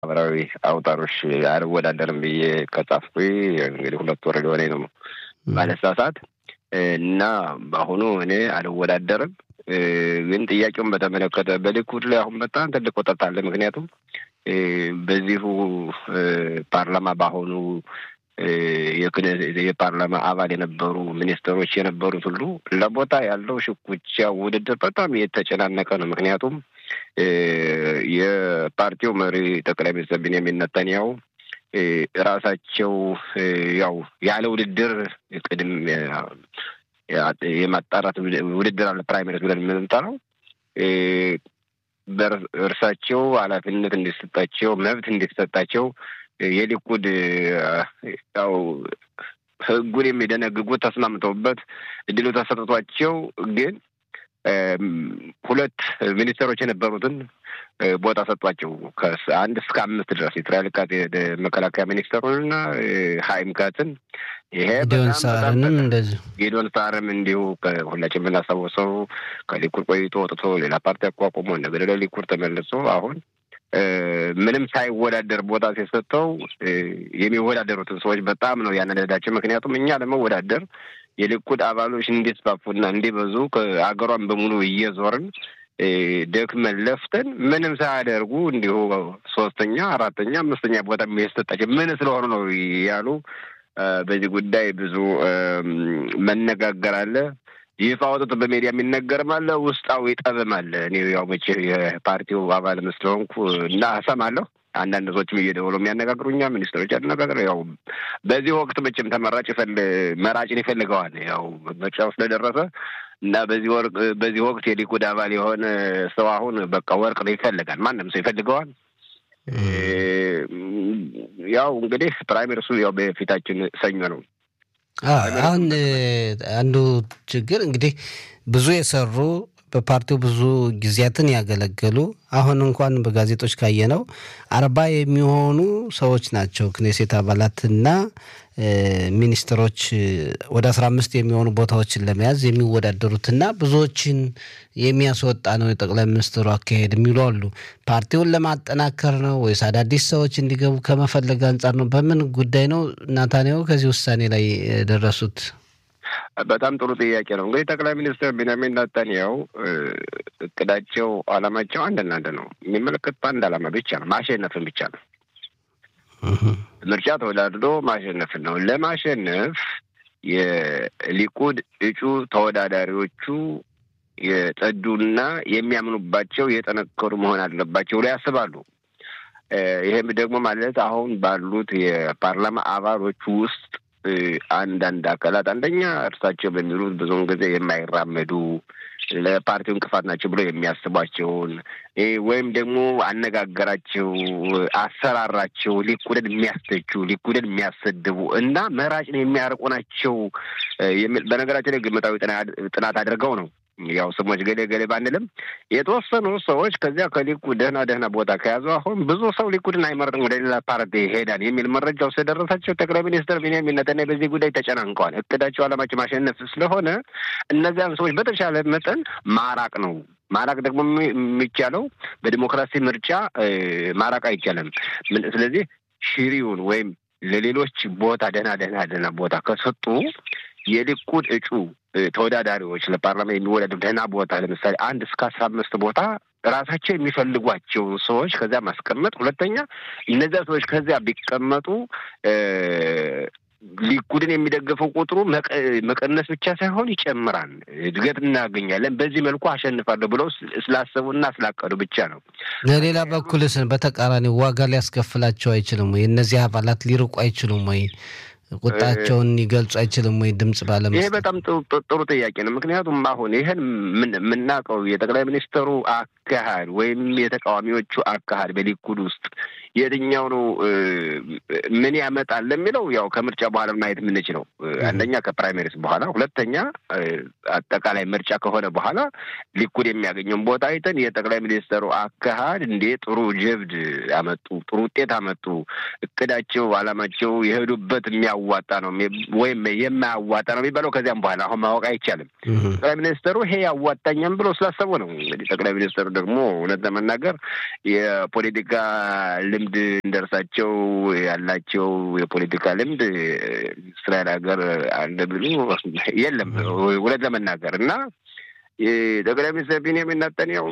ማህበራዊ አውታሮች አልወዳደርም ብዬ ከጻፍኩ እንግዲህ ሁለት ወር ሊሆነኝ ነው ባለሳሳት እና በአሁኑ እኔ አልወዳደርም። ግን ጥያቄውን በተመለከተ በሊኩድ ላይ አሁን በጣም ትልቅ ወጣት አለ። ምክንያቱም በዚሁ ፓርላማ በአሁኑ የፓርላማ አባል የነበሩ ሚኒስትሮች የነበሩት ሁሉ ለቦታ ያለው ሽኩቻ ውድድር በጣም የተጨናነቀ ነው። ምክንያቱም የፓርቲው መሪ ጠቅላይ ሚኒስትር ቢንያሚን ኔታንያሁ ራሳቸው ያው ያለ ውድድር ቅድም የማጣራት ውድድር አለ ፕራይመሪስ ብለን የምንጠራው እርሳቸው ኃላፊነት እንዲሰጣቸው መብት እንዲሰጣቸው የሊኩድ ያው ሕጉን የሚደነግጉት ተስማምተውበት እድሉ ተሰጥቷቸው ግን ሁለት ሚኒስትሮች የነበሩትን ቦታ ሰጧቸው። ከአንድ እስከ አምስት ድረስ የእስራኤል ቃት መከላከያ ሚኒስትሩንና ሀይም ካትን ይሄ ጌዶን ሳርንም እንደዚሁ ጌዶን ሳርም እንዲሁ ሁላችን የምናስታውሰው ከሊኩድ ቆይቶ ወጥቶ ሌላ ፓርቲ አቋቁሞ እንደገደ ሊኩድ ተመልሶ አሁን ምንም ሳይወዳደር ቦታ ሲሰጠው የሚወዳደሩትን ሰዎች በጣም ነው ያነደዳቸው። ምክንያቱም እኛ ለመወዳደር የሊኩድ አባሎች እንዲስፋፉና እንዲበዙ ከአገሯን በሙሉ እየዞርን ደክመን ለፍተን ምንም ሳያደርጉ እንዲሁ ሶስተኛ፣ አራተኛ፣ አምስተኛ ቦታ የሚሰጣቸው ምን ስለሆኑ ነው ያሉ በዚህ ጉዳይ ብዙ መነጋገር አለ። ይፋ ወጥቶ በሜዲያ የሚነገርም አለ፣ ውስጣዊ ጠብም አለ። እኔ ያው መቼ የፓርቲው አባል ስለሆንኩ እና እሰማለሁ። አንዳንድ ሰዎችም እየደወሉ የሚያነጋግሩኛ ሚኒስትሮች ያነጋግር ያው በዚህ ወቅት መቼም ተመራጭ መራጭን ይፈልገዋል። ያው ምርጫው ስለደረሰ እና በዚህ ወርቅ በዚህ ወቅት የሊኩድ አባል የሆነ ሰው አሁን በቃ ወርቅ ነው ይፈልጋል። ማንም ሰው ይፈልገዋል። ያው እንግዲህ ፕራይመሪሱ ያው በፊታችን ሰኞ ነው። አሁን አንዱ ችግር እንግዲህ ብዙ የሰሩ በፓርቲው ብዙ ጊዜያትን ያገለገሉ አሁን እንኳን በጋዜጦች ካየነው አርባ የሚሆኑ ሰዎች ናቸው ክኔሴት አባላትና ሚኒስትሮች ወደ አስራ አምስት የሚሆኑ ቦታዎችን ለመያዝ የሚወዳደሩትና ብዙዎችን የሚያስወጣ ነው የጠቅላይ ሚኒስትሩ አካሄድ የሚሉ አሉ። ፓርቲውን ለማጠናከር ነው ወይስ አዳዲስ ሰዎች እንዲገቡ ከመፈለግ አንጻር ነው? በምን ጉዳይ ነው ናታንያሁ ከዚህ ውሳኔ ላይ የደረሱት? በጣም ጥሩ ጥያቄ ነው። እንግዲህ ጠቅላይ ሚኒስትር ቤንያሚን ኔታንያሁ እቅዳቸው፣ አላማቸው አንድና አንድ ነው። የሚመለከት በአንድ አላማ ብቻ ነው፣ ማሸነፍን ብቻ ነው። ምርጫ ተወዳድሮ ማሸነፍን ነው። ለማሸነፍ የሊኩድ እጩ ተወዳዳሪዎቹ የጸዱና የሚያምኑባቸው የጠነከሩ መሆን አለባቸው ብሎ ያስባሉ። ይህም ደግሞ ማለት አሁን ባሉት የፓርላማ አባሎች ውስጥ አንዳንድ አካላት አንደኛ እርሳቸው በሚሉት ብዙውን ጊዜ የማይራመዱ ለፓርቲው እንቅፋት ናቸው ብሎ የሚያስቧቸውን ወይም ደግሞ አነጋገራቸው፣ አሰራራቸው ሊኩድን የሚያስተቹ ሊኩድን የሚያሰድቡ እና መራጭን የሚያርቁ ናቸው። በነገራችን ላይ ግምታዊ ጥናት አድርገው ነው ያው ስሞች ገሌ ገሌ ባንልም የተወሰኑ ሰዎች ከዚያ ከሊኩድ ደህና ደህና ቦታ ከያዙ አሁን ብዙ ሰው ሊኩድን አይመርጥም ወደ ሌላ ፓርቲ ይሄዳል የሚል መረጃው ስለደረሳቸው ጠቅላይ ሚኒስትር ቢንያሚን ኔታንያሁ በዚህ ጉዳይ ተጨናንቀዋል። እቅዳቸው ዓላማቸው ማሸነፍ ስለሆነ እነዚያን ሰዎች በተሻለ መጠን ማራቅ ነው። ማራቅ ደግሞ የሚቻለው በዲሞክራሲ ምርጫ ማራቅ አይቻልም። ስለዚህ ሽሪውን ወይም ለሌሎች ቦታ ደህና ደህና ደህና ቦታ ከሰጡ የሊኩድ እጩ ተወዳዳሪዎች ለፓርላማ የሚወዳደሩ ደህና ቦታ ለምሳሌ አንድ እስከ አስራ አምስት ቦታ ራሳቸው የሚፈልጓቸው ሰዎች ከዚያ ማስቀመጥ። ሁለተኛ እነዚያ ሰዎች ከዚያ ቢቀመጡ ሊኩድን የሚደግፈው ቁጥሩ መቀነስ ብቻ ሳይሆን ይጨምራል፣ እድገት እናገኛለን። በዚህ መልኩ አሸንፋለሁ ብለው ስላሰቡና ስላቀዱ ብቻ ነው። ለሌላ በኩልስ በተቃራኒ ዋጋ ሊያስከፍላቸው አይችልም ወይ? እነዚህ አባላት ሊርቁ አይችሉም ወይ? ቁጣቸውን ሊገልጹ አይችልም ወይ? ድምጽ ባለመስጠት። ይሄ በጣም ጥሩ ጥያቄ ነው። ምክንያቱም አሁን ይህን የምናውቀው የጠቅላይ ሚኒስትሩ አካሄድ ወይም የተቃዋሚዎቹ አካሄድ በሊኩድ ውስጥ የትኛው ነው ምን ያመጣል ለሚለው ያው ከምርጫ በኋላ ማየት የምንችለው አንደኛ ከፕራይሜሪስ በኋላ፣ ሁለተኛ አጠቃላይ ምርጫ ከሆነ በኋላ ሊኩድ የሚያገኘውን ቦታ አይተን የጠቅላይ ሚኒስትሩ አካሄድ እንዴ ጥሩ ጀብድ አመጡ፣ ጥሩ ውጤት አመጡ፣ እቅዳቸው፣ አላማቸው የሄዱበት የሚያዋ የሚያዋጣ ነው ወይም የማያዋጣ ነው የሚባለው ከዚያም በኋላ አሁን ማወቅ አይቻልም። ጠቅላይ ሚኒስትሩ ይሄ ያዋጣኛም ብሎ ስላሰቡ ነው። እንግዲህ ጠቅላይ ሚኒስትሩ ደግሞ እውነት ለመናገር የፖለቲካ ልምድ እንደርሳቸው ያላቸው የፖለቲካ ልምድ እስራኤል ሀገር አለ ብሎ የለም እውነት ለመናገር እና ጠቅላይ ሚኒስትር ቢንያሚን ኔታንያሁ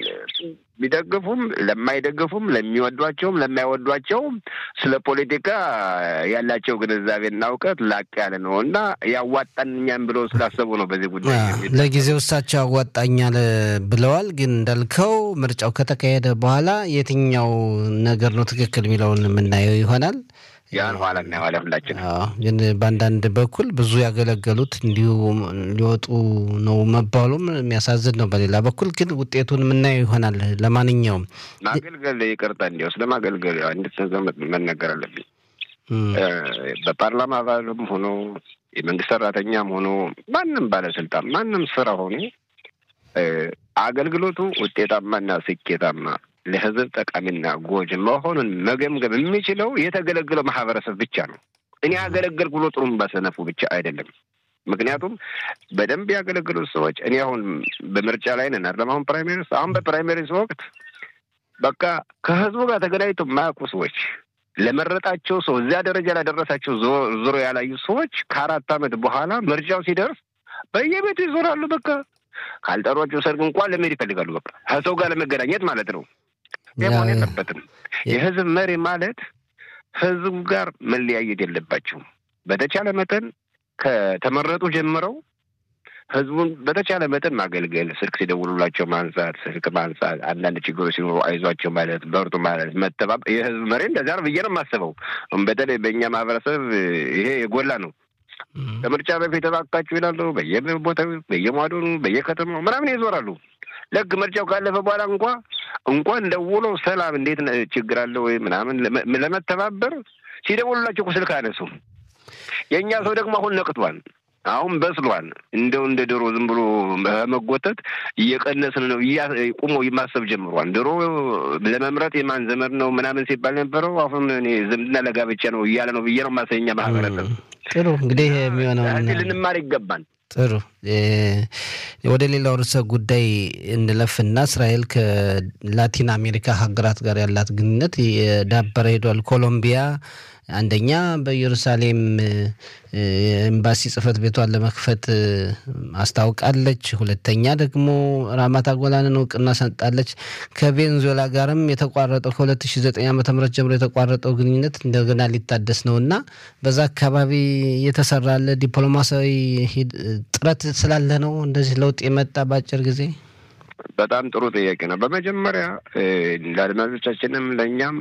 ቢደግፉም ለማይደግፉም ለሚወዷቸውም ለማይወዷቸውም ስለ ፖለቲካ ያላቸው ግንዛቤና እውቀት ላቅ ያለ ነው እና ያዋጣኛም ብለው ስላሰቡ ነው። በዚህ ጉዳይ ለጊዜው እሳቸው ያዋጣኛል ብለዋል። ግን እንዳልከው ምርጫው ከተካሄደ በኋላ የትኛው ነገር ነው ትክክል የሚለውን የምናየው ይሆናል። ያን ኋላ እናየዋለን ሁላችን። ግን በአንዳንድ በኩል ብዙ ያገለገሉት እንዲሁ ሊወጡ ነው መባሉም የሚያሳዝን ነው። በሌላ በኩል ግን ውጤቱን የምናየው ይሆናል። ለማንኛውም ማገልገል ይቅርታ፣ እንዲያው ስለ ማገልገል እንድትዘመጥ መነገር አለብኝ። በፓርላማ አባልም ሆኖ የመንግስት ሰራተኛም ሆኖ ማንም ባለስልጣን ማንም ስራ ሆኖ አገልግሎቱ ውጤታማና ስኬታማ ለህዝብ ጠቃሚና ጎጅ መሆኑን መገምገም የሚችለው የተገለገለው ማህበረሰብ ብቻ ነው። እኔ አገለገልኩ ብሎ ጥሩም ባሰነፉ ብቻ አይደለም። ምክንያቱም በደንብ ያገለገሉት ሰዎች እኔ አሁን በምርጫ ላይ ነን አይደለም። አሁን ፕራይሜሪስ አሁን በፕራይሜሪስ ወቅት በቃ ከህዝቡ ጋር ተገናኝቶ የማያውቁ ሰዎች ለመረጣቸው ሰው እዚያ ደረጃ ላደረሳቸው ዞሮ ያላዩ ሰዎች ከአራት ዓመት በኋላ ምርጫው ሲደርስ በየቤቱ ይዞራሉ። በቃ ካልጠሯቸው ሰርግ እንኳን ለመሄድ ይፈልጋሉ። በቃ ከሰው ጋር ለመገናኘት ማለት ነው። መሆን የለበትም። የህዝብ መሪ ማለት ህዝቡ ጋር መለያየት የለባቸውም። በተቻለ መጠን ከተመረጡ ጀምረው ህዝቡን በተቻለ መጠን ማገልገል፣ ስልክ ሲደውሉላቸው ማንሳት፣ ስልክ ማንሳት፣ አንዳንድ ችግሮች ሲኖሩ አይዟቸው ማለት፣ በርቱ ማለት፣ መተባበር። የህዝብ መሪ እንደዚያ ነው ብዬ ነው የማስበው። በተለይ በእኛ ማህበረሰብ ይሄ የጎላ ነው። ከምርጫ በፊት እባካችሁ ይላሉ። በየቦታው በየሟዶኑ በየከተማው ምናምን ይዞራሉ። ልክ ምርጫው ካለፈ በኋላ እንኳ እንኳን ደውሎ ሰላም፣ እንዴት ችግር አለ ወይ ምናምን ለመተባበር ሲደውሉላቸው እኮ ስልክ አነሱም። የእኛ ሰው ደግሞ አሁን ነቅቷል። አሁን በስሏል። እንደው እንደ ድሮ ዝም ብሎ መጎተት እየቀነስን ነው። ቁሞ ማሰብ ጀምሯል። ድሮ ለመምረጥ የማን ዘመድ ነው ምናምን ሲባል ነበረው። አሁን እኔ ዝምድና ለጋብቻ ነው እያለ ነው ብዬ ነው ማሰኛ ማህበረሰብ። ጥሩ እንግዲህ የሚሆነው ልንማር ይገባል። ጥሩ ወደ ሌላው ርዕሰ ጉዳይ እንለፍና እስራኤል ከላቲን አሜሪካ ሀገራት ጋር ያላት ግንኙነት የዳበረ ሄዷል። ኮሎምቢያ አንደኛ በኢየሩሳሌም ኤምባሲ ጽህፈት ቤቷን ለመክፈት አስታውቃለች። ሁለተኛ ደግሞ ራማት ጎላንን እውቅና ሰጣለች። ከቬንዙዌላ ጋርም የተቋረጠው ከ2009 ዓ ም ጀምሮ የተቋረጠው ግንኙነት እንደገና ሊታደስ ነው እና በዛ አካባቢ እየተሰራ ያለ ዲፕሎማሲያዊ ጥረት ስላለ ነው እንደዚህ ለውጥ የመጣ በአጭር ጊዜ። በጣም ጥሩ ጥያቄ ነው። በመጀመሪያ ለአድማጮቻችንም ለእኛም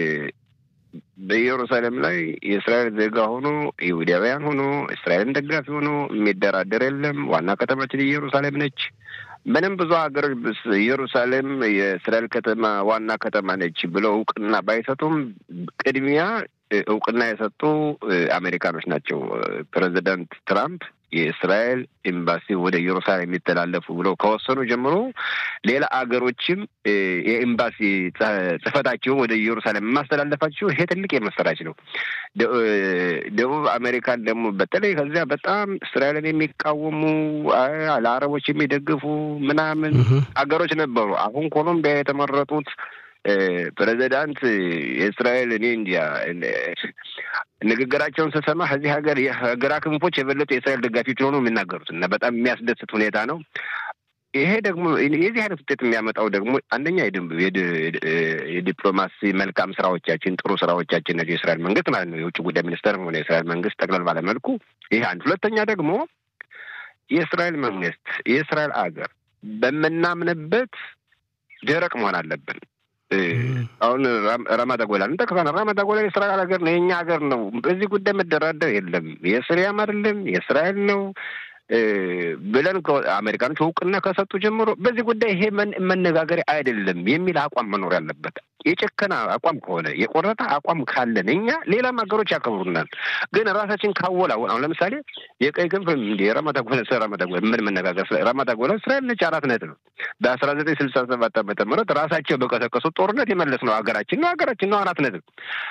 በኢየሩሳሌም ላይ የእስራኤል ዜጋ ሆኖ ይሁዳውያን ሆኖ እስራኤልን ደጋፊ ሆኖ የሚደራደር የለም። ዋና ከተማችን ኢየሩሳሌም ነች። ምንም ብዙ ሀገሮች ኢየሩሳሌም የእስራኤል ከተማ ዋና ከተማ ነች ብለው እውቅና ባይሰጡም ቅድሚያ እውቅና የሰጡ አሜሪካኖች ናቸው። ፕሬዚዳንት ትራምፕ የእስራኤል ኤምባሲ ወደ ኢየሩሳሌም የሚተላለፉ ብለው ከወሰኑ ጀምሮ ሌላ አገሮችም የኤምባሲ ጽሕፈታቸውን ወደ ኢየሩሳሌም የማስተላለፋቸው ይሄ ትልቅ የመሰራች ነው። ደቡብ አሜሪካን ደግሞ በተለይ ከዚያ በጣም እስራኤልን የሚቃወሙ ለአረቦች የሚደግፉ ምናምን አገሮች ነበሩ። አሁን ኮሎምቢያ የተመረጡት ፕሬዚዳንት የእስራኤል እኔ እንዲያ ንግግራቸውን ስሰማ ከዚህ ሀገር የግራ ክንፎች የበለጡ የእስራኤል ደጋፊዎች ሆነው የሚናገሩት እና በጣም የሚያስደስት ሁኔታ ነው። ይሄ ደግሞ የዚህ አይነት ውጤት የሚያመጣው ደግሞ አንደኛ የዲፕሎማሲ መልካም ስራዎቻችን ጥሩ ስራዎቻችን ናቸው። የእስራኤል መንግስት ማለት ነው። የውጭ ጉዳይ ሚኒስተር ሆነ የእስራኤል መንግስት ጠቅለል ባለመልኩ ይሄ አንድ። ሁለተኛ ደግሞ የእስራኤል መንግስት የእስራኤል አገር በምናምንበት ደረቅ መሆን አለብን። አሁን ራማዳ ጎላን እንጠቅሳለን። ራማዳ ጎላን የእስራኤል ሀገር ነው፣ የእኛ ሀገር ነው። በዚህ ጉዳይ መደራደር የለም። የስሪያም አይደለም የእስራኤል ነው ብለን አሜሪካኖች እውቅና ከሰጡ ጀምሮ በዚህ ጉዳይ ይሄ መነጋገሪያ አይደለም የሚል አቋም መኖር ያለበት። የጨከና አቋም ከሆነ የቆረጠ አቋም ካለን እኛ ሌላም ሀገሮች ያከብሩናል። ግን ራሳችን ካወላወል አሁን ለምሳሌ የቀይ ክንፍ እንዲ ረመዳ ጎላ ስለ ረመዳ ጎላ ምን መነጋገር ስለ ረመዳ ጎላ እስራኤል ነች አራት ነጥብ በአስራ ዘጠኝ ስልሳ ሰባት ዓመተ ምህረት ራሳቸው በቀሰቀሱት ጦርነት የመለስ ነው ሀገራችን ነው ሀገራችን ነው አራት ነጥብ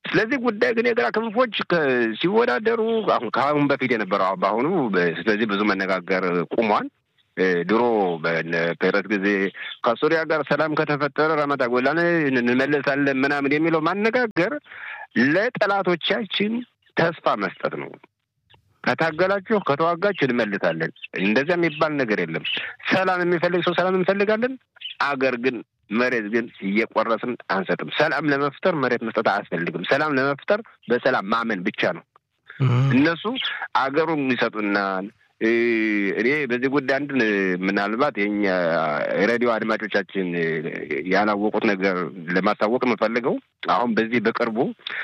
ስለዚህ ጉዳይ ግን የግራ ክንፎች ሲወዳደሩ አሁን ከአሁን በፊት የነበረው በአሁኑ ስለዚህ ብዙ መነጋገር ቁሟል። ድሮ በፔረት ጊዜ ከሱሪያ ጋር ሰላም ከተፈጠረ ረመጣ ጎላን እንመለሳለን ምናምን የሚለው ማነጋገር ለጠላቶቻችን ተስፋ መስጠት ነው። ከታገላችሁ ከተዋጋችሁ እንመልሳለን። እንደዚያ የሚባል ነገር የለም። ሰላም የሚፈልግ ሰው ሰላም እንፈልጋለን። አገር ግን መሬት ግን እየቆረስን አንሰጥም። ሰላም ለመፍጠር መሬት መስጠት አያስፈልግም። ሰላም ለመፍጠር በሰላም ማመን ብቻ ነው። እነሱ አገሩን ይሰጡናል። እኔ በዚህ ጉዳይ አንድ ምናልባት የኛ ሬዲዮ አድማጮቻችን ያላወቁት ነገር ለማሳወቅ የምፈልገው አሁን በዚህ በቅርቡ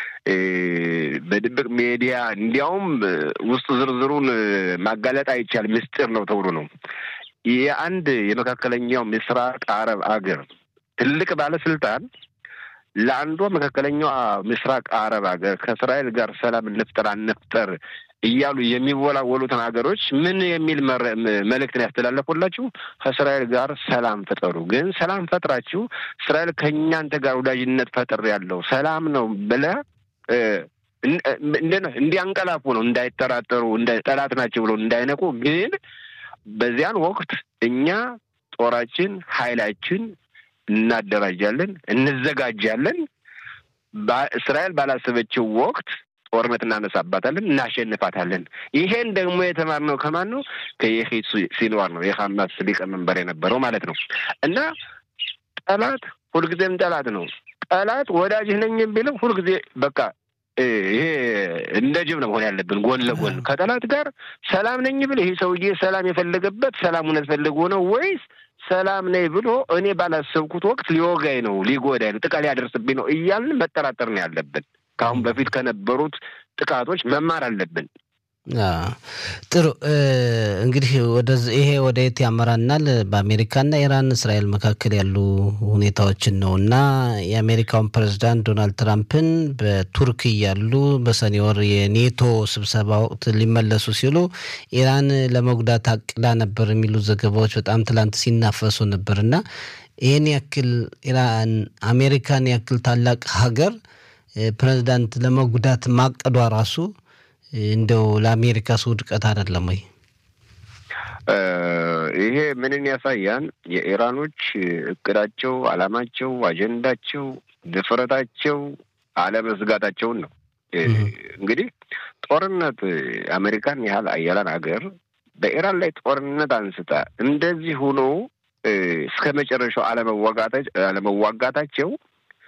በድብቅ ሚዲያ እንዲያውም ውስጥ ዝርዝሩን ማጋለጥ አይቻል ምስጢር ነው ተብሎ ነው የአንድ የመካከለኛው ምስራቅ አረብ አገር ትልቅ ባለስልጣን ለአንዷ መካከለኛው ምስራቅ አረብ ሀገር ከእስራኤል ጋር ሰላም እንፍጠር አንፍጠር እያሉ የሚወላወሉትን ሀገሮች ምን የሚል መልእክትን ያስተላለፉላችሁ? ከእስራኤል ጋር ሰላም ፍጠሩ። ግን ሰላም ፈጥራችሁ እስራኤል ከእኛንተ ጋር ወዳጅነት ፈጥር ያለው ሰላም ነው ብለህ እንዲያንቀላፉ ነው፣ እንዳይጠራጠሩ፣ ጠላት ናቸው ብለው እንዳይነቁ። ግን በዚያን ወቅት እኛ ጦራችን ኃይላችን እናደራጃለን፣ እንዘጋጃለን። እስራኤል ባላሰበችው ወቅት ጦርነት እናነሳባታለን፣ እናሸንፋታለን። ይሄን ደግሞ የተማርነው ከማን ነው? ከየሂድ ሲንዋር ነው፣ የሐማስ ሊቀመንበር የነበረው ማለት ነው። እና ጠላት ሁልጊዜም ጠላት ነው። ጠላት ወዳጅህ ነኝ ቢልም ሁልጊዜ በቃ ይሄ እንደ ጅብ ነው መሆን ያለብን፣ ጎን ለጎን ከጠላት ጋር ሰላም ነኝ ብል ይሄ ሰውዬ ሰላም የፈለገበት ሰላም እውነት ፈልጎ ነው ወይስ ሰላም ነኝ ብሎ እኔ ባላሰብኩት ወቅት ሊወጋኝ ነው፣ ሊጎዳኝ ነው፣ ጥቃት ሊያደርስብኝ ነው እያልን መጠራጠር ነው ያለብን። ከአሁን በፊት ከነበሩት ጥቃቶች መማር አለብን። ጥሩ እንግዲህ ይሄ ወደ የት ያመራናል? በአሜሪካና ኢራን እስራኤል መካከል ያሉ ሁኔታዎችን ነው እና የአሜሪካውን ፕሬዚዳንት ዶናልድ ትራምፕን በቱርክ እያሉ በሰኔ ወር የኔቶ ስብሰባ ወቅት ሊመለሱ ሲሉ ኢራን ለመጉዳት አቅዳ ነበር የሚሉ ዘገባዎች በጣም ትላንት ሲናፈሱ ነበር እና ይህን ያክል ኢራን አሜሪካን ያክል ታላቅ ሀገር ፕሬዚዳንት ለመጉዳት ማቀዷ ራሱ እንደው ለአሜሪካስ ውድቀት አይደለም ወይ? ይሄ ምንን ያሳያን? የኢራኖች እቅዳቸው፣ አላማቸው፣ አጀንዳቸው፣ ድፍረታቸው አለመስጋታቸውን ነው። እንግዲህ ጦርነት አሜሪካን ያህል አያላን ሀገር በኢራን ላይ ጦርነት አንስታ እንደዚህ ሆኖ እስከ መጨረሻው አለመዋጋታቸው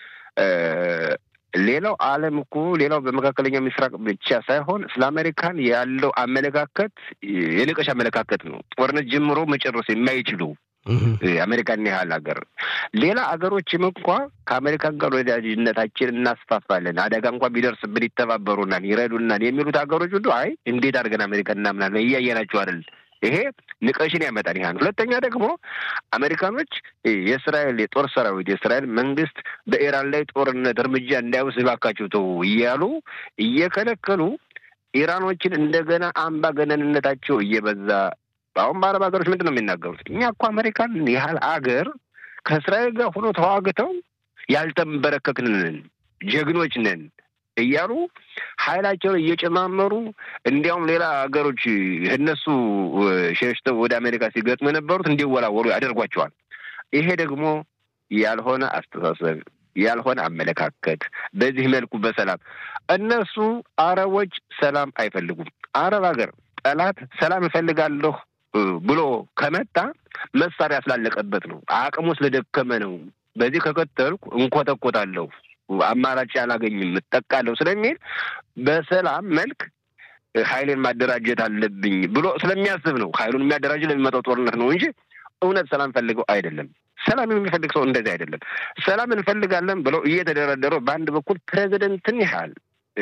ሌላው ዓለም እኮ ሌላው በመካከለኛው ምስራቅ ብቻ ሳይሆን ስለ አሜሪካን ያለው አመለካከት የንቀሽ አመለካከት ነው። ጦርነት ጀምሮ መጨረስ የማይችሉ አሜሪካን ያህል ሀገር ሌላ ሀገሮችም እንኳ ከአሜሪካን ጋር ወዳጅነታችን እናስፋፋለን፣ አደጋ እንኳ ቢደርስብን ይተባበሩናል፣ ይረዱናል የሚሉት ሀገሮች ሁሉ አይ እንዴት አድርገን አሜሪካን እናምናለን እያየናቸው አይደል? ይሄ ንቀሽን ያመጣል። ይህ ሁለተኛ ደግሞ አሜሪካኖች የእስራኤል የጦር ሰራዊት የእስራኤል መንግስት በኢራን ላይ ጦርነት እርምጃ እንዳይወስድ እባካችሁ ተው እያሉ እየከለከሉ ኢራኖችን እንደገና አምባገነንነታቸው እየበዛ አሁን በአረብ ሀገሮች ምንድን ነው የሚናገሩት? እኛ እኮ አሜሪካን ያህል አገር ከእስራኤል ጋር ሆኖ ተዋግተው ያልተንበረከክንን ጀግኖች ነን እያሉ ኃይላቸውን እየጨማመሩ እንዲያውም ሌላ ሀገሮች እነሱ ሸሽተው ወደ አሜሪካ ሲገጥሙ የነበሩት እንዲወላወሉ ያደርጓቸዋል። ይሄ ደግሞ ያልሆነ አስተሳሰብ፣ ያልሆነ አመለካከት በዚህ መልኩ በሰላም እነሱ አረቦች ሰላም አይፈልጉም። አረብ ሀገር ጠላት ሰላም እፈልጋለሁ ብሎ ከመጣ መሳሪያ ስላለቀበት ነው። አቅሙ ስለደከመ ነው። በዚህ ከቀጠልኩ እንኮተኮታለሁ አማራጭ አላገኝም እጠቃለሁ ስለሚል በሰላም መልክ ኃይሌን ማደራጀት አለብኝ ብሎ ስለሚያስብ ነው። ኃይሉን የሚያደራጅ ለሚመጣው ጦርነት ነው እንጂ እውነት ሰላም ፈልገው አይደለም። ሰላም የሚፈልግ ሰው እንደዚህ አይደለም። ሰላም እንፈልጋለን ብለው እየተደረደሩ በአንድ በኩል ፕሬዚደንትን ያህል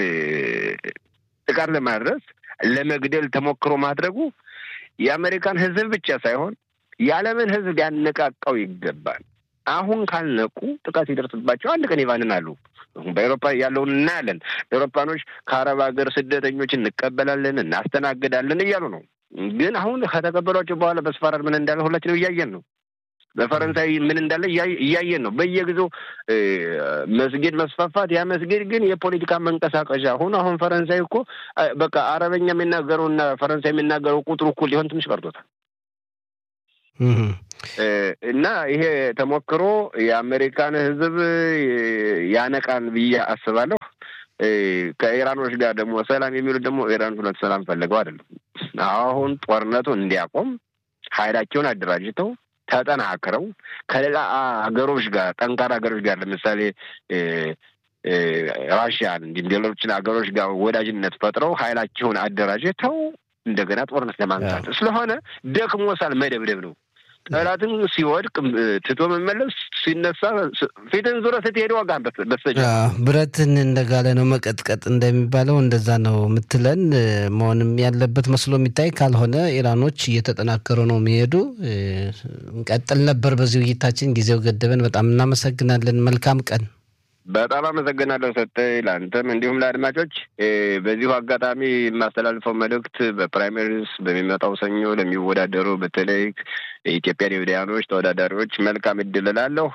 ጥቃት ለማድረስ ለመግደል ተሞክሮ ማድረጉ የአሜሪካን ሕዝብ ብቻ ሳይሆን የዓለምን ሕዝብ ሊያነቃቃው ይገባል። አሁን ካልነቁ ጥቃት ይደርስባቸው አንድ ቀን ይባንናሉ። በአውሮፓ ያለውን እናያለን። አውሮፓኖች ከአረብ ሀገር ስደተኞች እንቀበላለን፣ እናስተናግዳለን እያሉ ነው። ግን አሁን ከተቀበሏቸው በኋላ በስፋራድ ምን እንዳለ ሁላችንም እያየን ነው። በፈረንሳይ ምን እንዳለ እያየን ነው በየጊዜው መስጊድ መስፋፋት። ያ መስጊድ ግን የፖለቲካ መንቀሳቀሻ ሆኖ አሁን ፈረንሳይ እኮ በቃ አረበኛ የሚናገረውና ፈረንሳይ የሚናገረው ቁጥሩ እኩል ሊሆን ትንሽ ቀርቶታል። እና ይሄ ተሞክሮ የአሜሪካን ሕዝብ ያነቃን ብዬ አስባለሁ። ከኢራኖች ጋር ደግሞ ሰላም የሚሉት ደግሞ ኢራኖች ሁለት ሰላም ፈልገው አይደለም። አሁን ጦርነቱን እንዲያቆም ኃይላቸውን አደራጅተው ተጠናክረው ከሌላ ሀገሮች ጋር ጠንካራ ሀገሮች ጋር ለምሳሌ ራሽያን እንዲሁም ሌሎችን ሀገሮች ጋር ወዳጅነት ፈጥረው ኃይላቸውን አደራጅተው እንደገና ጦርነት ለማንሳት ስለሆነ ደክሞሳል። መደብደብ ነው። ጠላትም ሲወድቅ ትቶ መመለስ ሲነሳ ፊትን ዙረ ስትሄድ ዋጋ በስተጀ ብረትን እንደጋለ ነው መቀጥቀጥ እንደሚባለው እንደዛ ነው የምትለን መሆንም ያለበት መስሎ የሚታይ ካልሆነ ኢራኖች እየተጠናከሩ ነው የሚሄዱ። እንቀጥል ነበር በዚህ ውይይታችን፣ ጊዜው ገደበን። በጣም እናመሰግናለን። መልካም ቀን። በጣም አመሰግናለሁ ሰጠኝ፣ ለአንተም እንዲሁም ለአድማጮች። በዚሁ አጋጣሚ የማስተላልፈው መልእክት በፕራይመሪስ በሚመጣው ሰኞ ለሚወዳደሩ በተለይ የኢትዮጵያ ዲቪዲያኖች ተወዳዳሪዎች መልካም እድል እላለሁ።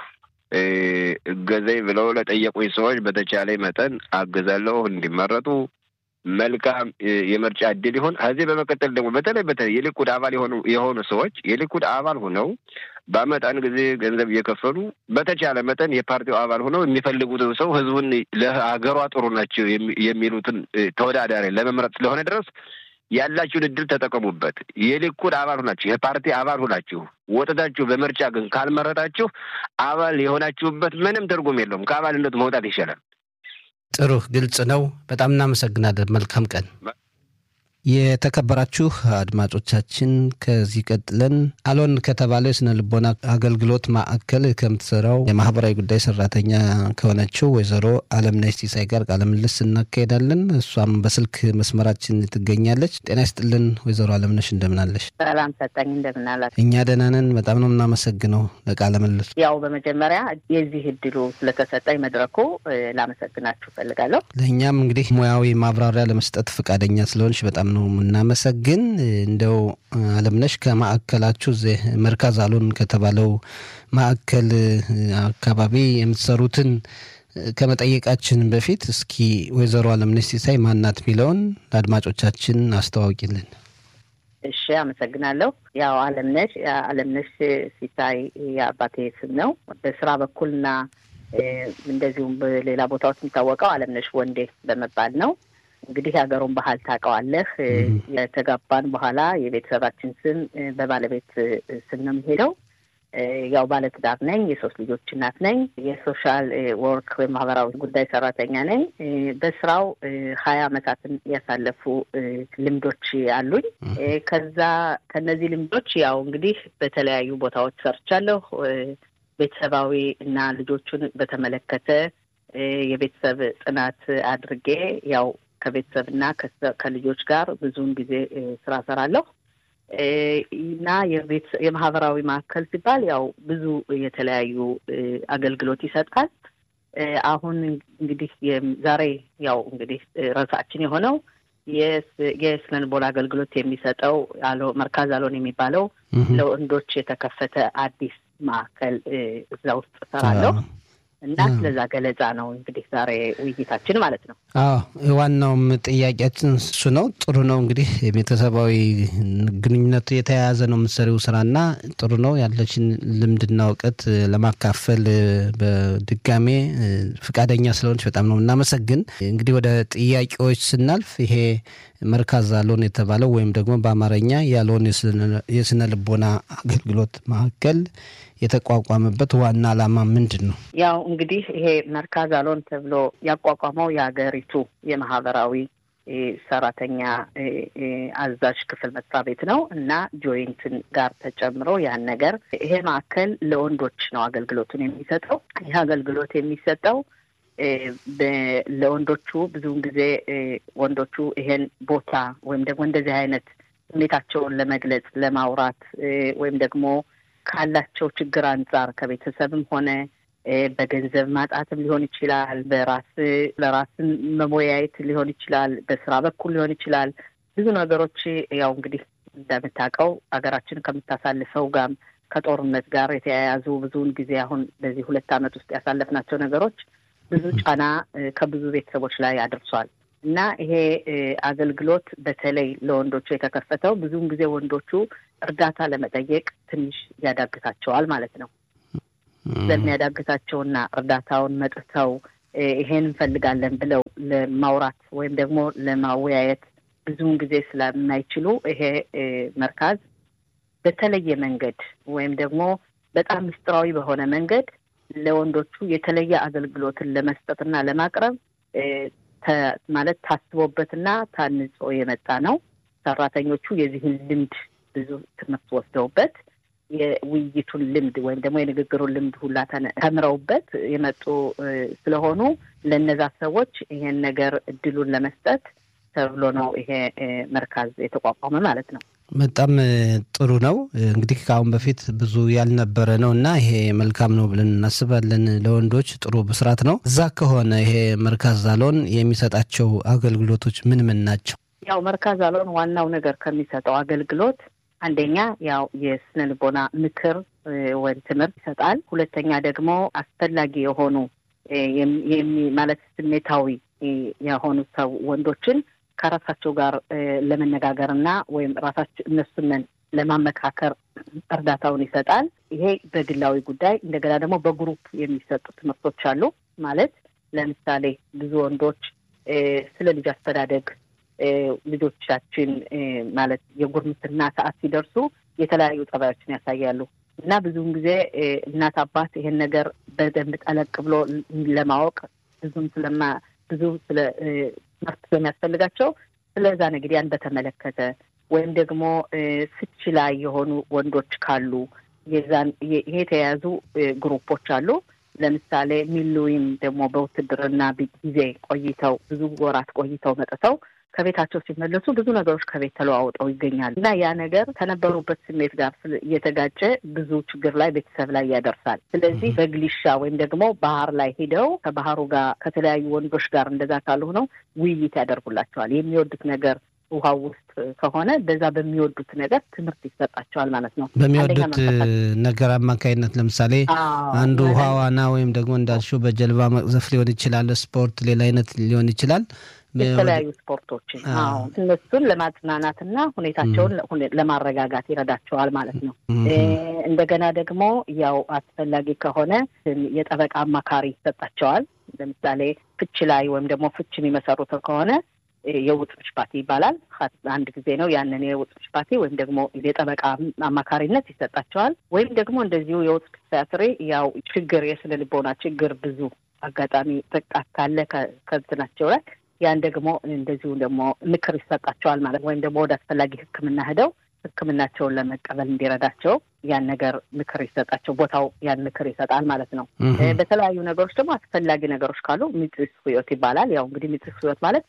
እገዘኝ ብለው ለጠየቁኝ ሰዎች በተቻለ መጠን አግዛለሁ እንዲመረጡ መልካም የምርጫ እድል ይሆን። ከዚህ በመቀጠል ደግሞ በተለይ በተለይ የሊኩድ አባል የሆኑ የሆኑ ሰዎች የሊኩድ አባል ሆነው በአመት አንድ ጊዜ ገንዘብ እየከፈሉ በተቻለ መጠን የፓርቲው አባል ሆነው የሚፈልጉትን ሰው ህዝቡን ለሀገሯ ጥሩ ናቸው የሚሉትን ተወዳዳሪ ለመምረጥ ስለሆነ ድረስ ያላችሁን እድል ተጠቀሙበት። የሊኩድ አባል ሆናችሁ የፓርቲ አባል ሆናችሁ ወጥታችሁ በምርጫ ግን ካልመረጣችሁ አባል የሆናችሁበት ምንም ትርጉም የለውም። ከአባልነት መውጣት ይሻላል። ጥሩ፣ ግልጽ ነው። በጣም እናመሰግናለን። መልካም ቀን። የተከበራችሁ አድማጮቻችን ከዚህ ቀጥለን አሎን ከተባለው የስነ ልቦና አገልግሎት ማዕከል ከምትሰራው የማህበራዊ ጉዳይ ሰራተኛ ከሆነችው ወይዘሮ አለምነሽ ሲሳይ ጋር ቃለ ምልልስ እናካሄዳለን። እሷም በስልክ መስመራችን ትገኛለች። ጤና ይስጥልን ወይዘሮ አለምነሽ እንደምናለሽ? ሰላም ሰጠኝ እንደምናላት። እኛ ደህና ነን። በጣም ነው የምናመሰግነው ለቃለ ምልልሱ። ያው በመጀመሪያ የዚህ እድሉ ስለተሰጠኝ መድረኩ ላመሰግናችሁ እፈልጋለሁ። ለእኛም እንግዲህ ሙያዊ ማብራሪያ ለመስጠት ፈቃደኛ ስለሆንሽ በጣም ነው የምናመሰግን። እንደው አለምነሽ ከማዕከላችሁ እዚህ መርካዝ አሎን ከተባለው ማዕከል አካባቢ የምትሰሩትን ከመጠየቃችን በፊት እስኪ ወይዘሮ አለምነሽ ሲሳይ ማናት የሚለውን ለአድማጮቻችን አስተዋውቂልን። እሺ፣ አመሰግናለሁ። ያው አለምነሽ አለምነሽ ሲሳይ የአባቴ ስም ነው። በስራ በኩልና እንደዚሁም በሌላ ቦታዎች የሚታወቀው አለምነሽ ወንዴ በመባል ነው። እንግዲህ የሀገሩን ባህል ታውቀዋለህ። የተጋባን በኋላ የቤተሰባችን ስም በባለቤት ስም ነው የሚሄደው። ያው ባለትዳር ነኝ። የሶስት ልጆች እናት ነኝ። የሶሻል ወርክ ወይም ማህበራዊ ጉዳይ ሰራተኛ ነኝ። በስራው ሀያ አመታትን ያሳለፉ ልምዶች አሉኝ። ከዛ ከነዚህ ልምዶች ያው እንግዲህ በተለያዩ ቦታዎች ሰርቻለሁ። ቤተሰባዊ እና ልጆቹን በተመለከተ የቤተሰብ ጥናት አድርጌ ያው ከቤተሰብ እና ከልጆች ጋር ብዙውን ጊዜ ስራ ሰራለሁ እና የማህበራዊ ማዕከል ሲባል ያው ብዙ የተለያዩ አገልግሎት ይሰጣል። አሁን እንግዲህ ዛሬ ያው እንግዲህ ርዕሳችን የሆነው የስነ ልቦና አገልግሎት የሚሰጠው መርካዝ አሎን የሚባለው ለወንዶች የተከፈተ አዲስ ማዕከል እዛ ውስጥ እሰራለሁ። እና ስለዛ ገለጻ ነው እንግዲህ ዛሬ ውይይታችን ማለት ነው። አዎ ዋናውም ጥያቄያችን እሱ ነው። ጥሩ ነው እንግዲህ ቤተሰባዊ ግንኙነቱ የተያያዘ ነው የምትሰሪው ስራና ጥሩ ነው ያለችን ልምድና እውቀት ለማካፈል በድጋሜ ፍቃደኛ ስለሆነች በጣም ነው እናመሰግን። እንግዲህ ወደ ጥያቄዎች ስናልፍ ይሄ መርካዝ አሎን የተባለው ወይም ደግሞ በአማርኛ የአሎን የስነ ልቦና አገልግሎት ማዕከል የተቋቋመበት ዋና ዓላማ ምንድን ነው? ያው እንግዲህ ይሄ መርካዝ አሎን ተብሎ ያቋቋመው የሀገሪቱ የማህበራዊ ሰራተኛ አዛዥ ክፍል መስሪያ ቤት ነው እና ጆይንትን ጋር ተጨምሮ ያን ነገር ይሄ ማዕከል ለወንዶች ነው አገልግሎቱን የሚሰጠው። ይህ አገልግሎት የሚሰጠው ለወንዶቹ ብዙውን ጊዜ ወንዶቹ ይሄን ቦታ ወይም ደግሞ እንደዚህ አይነት ስሜታቸውን ለመግለጽ ለማውራት ወይም ደግሞ ካላቸው ችግር አንጻር ከቤተሰብም ሆነ በገንዘብ ማጣትም ሊሆን ይችላል። በራስ ለራስን መሞያየት ሊሆን ይችላል። በስራ በኩል ሊሆን ይችላል። ብዙ ነገሮች ያው እንግዲህ እንደምታውቀው ሀገራችን ከምታሳልፈው ጋር ከጦርነት ጋር የተያያዙ ብዙውን ጊዜ አሁን በዚህ ሁለት ዓመት ውስጥ ያሳለፍናቸው ነገሮች ብዙ ጫና ከብዙ ቤተሰቦች ላይ አድርሷል እና ይሄ አገልግሎት በተለይ ለወንዶቹ የተከፈተው ብዙውን ጊዜ ወንዶቹ እርዳታ ለመጠየቅ ትንሽ ያዳግታቸዋል ማለት ነው። ስለሚያዳግታቸውና እርዳታውን መጥተው ይሄን እንፈልጋለን ብለው ለማውራት ወይም ደግሞ ለማወያየት ብዙውን ጊዜ ስለማይችሉ ይሄ መርካዝ በተለየ መንገድ ወይም ደግሞ በጣም ምስጢራዊ በሆነ መንገድ ለወንዶቹ የተለየ አገልግሎትን ለመስጠትና ለማቅረብ ማለት ታስቦበትና ታንጾ የመጣ ነው። ሰራተኞቹ የዚህን ልምድ ብዙ ትምህርት ወስደውበት የውይይቱን ልምድ ወይም ደግሞ የንግግሩን ልምድ ሁላ ተምረውበት የመጡ ስለሆኑ ለእነዛ ሰዎች ይሄን ነገር እድሉን ለመስጠት ተብሎ ነው ይሄ መርካዝ የተቋቋመ ማለት ነው። በጣም ጥሩ ነው። እንግዲህ ከአሁን በፊት ብዙ ያልነበረ ነው እና ይሄ መልካም ነው ብለን እናስባለን። ለወንዶች ጥሩ ብስራት ነው። እዛ ከሆነ ይሄ መርካዝ ዛሎን የሚሰጣቸው አገልግሎቶች ምን ምን ናቸው? ያው መርካዝ ዛሎን ዋናው ነገር ከሚሰጠው አገልግሎት አንደኛ ያው የስነ ልቦና ምክር ወይም ትምህርት ይሰጣል። ሁለተኛ ደግሞ አስፈላጊ የሆኑ ማለት ስሜታዊ የሆኑ ሰው ወንዶችን ከራሳቸው ጋር ለመነጋገር እና ወይም ራሳቸው እነሱንን ለማመካከር እርዳታውን ይሰጣል። ይሄ በግላዊ ጉዳይ፣ እንደገና ደግሞ በግሩፕ የሚሰጡ ትምህርቶች አሉ። ማለት ለምሳሌ ብዙ ወንዶች ስለ ልጅ አስተዳደግ ልጆቻችን ማለት የጉርምስና ሰዓት ሲደርሱ የተለያዩ ጠባዮችን ያሳያሉ እና ብዙውን ጊዜ እናት አባት ይሄን ነገር በደንብ ጠለቅ ብሎ ለማወቅ ብዙም ስለማ ብዙ ስለ ትምህርት ስለሚያስፈልጋቸው ስለዛ ነገር ያን በተመለከተ ወይም ደግሞ ፍቺ ላይ የሆኑ ወንዶች ካሉ የዛን ይሄ የተያያዙ ግሩፖች አሉ። ለምሳሌ ሚሉይም ደግሞ በውትድርና ጊዜ ቆይተው ብዙ ወራት ቆይተው መጥተው ከቤታቸው ሲመለሱ ብዙ ነገሮች ከቤት ተለዋውጠው ይገኛሉ እና ያ ነገር ከነበሩበት ስሜት ጋር እየተጋጨ ብዙ ችግር ላይ ቤተሰብ ላይ ያደርሳል። ስለዚህ በግሊሻ ወይም ደግሞ ባህር ላይ ሂደው ከባህሩ ጋር ከተለያዩ ወንዶች ጋር እንደዛ ካሉ ሆነው ውይይት ያደርጉላቸዋል። የሚወዱት ነገር ውሃ ውስጥ ከሆነ በዛ በሚወዱት ነገር ትምህርት ይሰጣቸዋል ማለት ነው። በሚወዱት ነገር አማካኝነት ለምሳሌ አንዱ ውሃ ዋና ወይም ደግሞ እንዳልሽው በጀልባ መቅዘፍ ሊሆን ይችላል። ስፖርት፣ ሌላ አይነት ሊሆን ይችላል። የተለያዩ ስፖርቶችን እነሱን ለማጽናናትና ሁኔታቸውን ለማረጋጋት ይረዳቸዋል ማለት ነው። እንደገና ደግሞ ያው አስፈላጊ ከሆነ የጠበቃ አማካሪ ይሰጣቸዋል። ለምሳሌ ፍች ላይ ወይም ደግሞ ፍች የሚመሰሩት ከሆነ የውጥኖች ፓርቲ ይባላል። አንድ ጊዜ ነው ያንን የውጥኖች ፓርቲ ወይም ደግሞ የጠበቃ አማካሪነት ይሰጣቸዋል። ወይም ደግሞ እንደዚሁ የውጥ ፒሲያትሪ ያው ችግር የስነ ልቦና ችግር ብዙ አጋጣሚ ጥቃት ካለ ከብትናቸው ላይ ያን ደግሞ እንደዚሁ ደግሞ ምክር ይሰጣቸዋል ማለት ወይም ደግሞ ወደ አስፈላጊ ሕክምና ሄደው ሕክምናቸውን ለመቀበል እንዲረዳቸው ያን ነገር ምክር ይሰጣቸው ቦታው ያን ምክር ይሰጣል ማለት ነው። በተለያዩ ነገሮች ደግሞ አስፈላጊ ነገሮች ካሉ ሚጥስ ህይወት ይባላል። ያው እንግዲህ ሚጥስ ህይወት ማለት